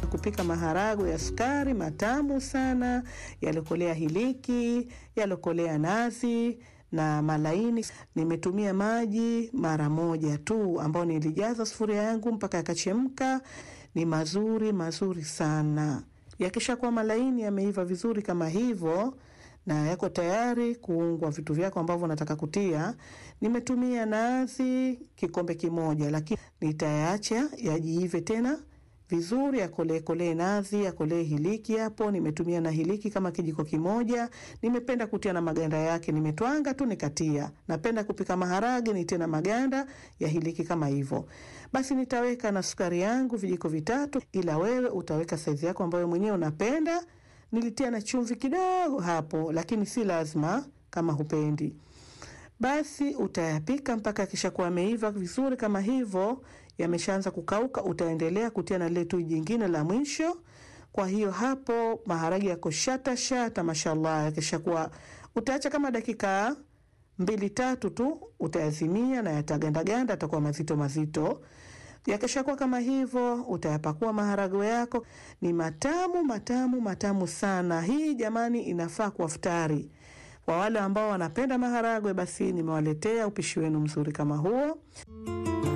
nataka kupika maharagwe ya sukari matamu sana, yalokolea hiliki, yalokolea nazi na malaini. Nimetumia maji mara moja tu, ambayo nilijaza sufuria yangu mpaka yakachemka. Ni mazuri mazuri sana. Yakishakuwa malaini, yameiva vizuri kama hivyo na yako tayari kuungwa vitu vyako ambavyo unataka kutia. Nimetumia nazi kikombe kimoja, lakini nitayaacha yajiive tena vizuri, yakolee kolee nazi, yakolee hiliki hapo. Nimetumia na hiliki kama kijiko kimoja. Nimependa kutia na maganda yake, nimetwanga tu nikatia. Napenda kupika maharage nitie na maganda ya hiliki kama hivyo. Basi nitaweka na sukari yangu vijiko vitatu, ila wewe utaweka saizi yako ambayo mwenyewe unapenda. Nilitia na chumvi kidogo hapo, lakini si lazima kama hupendi. Basi utayapika mpaka yakishakuwa yameiva vizuri kama hivyo, yameshaanza kukauka. Utaendelea kutia na lile tui jingine la mwisho. Kwa hiyo hapo maharage yako shata shata, mashallah. Yakishakuwa utaacha kama dakika mbili tatu tu, utayazimia na yatagandaganda, atakuwa mazito mazito. Yakishakuwa kama hivyo, utayapakua maharagwe yako. Ni matamu matamu matamu sana. Hii jamani, inafaa kwa futari. Kwa wale ambao wanapenda maharagwe, basi nimewaletea upishi wenu mzuri kama huo.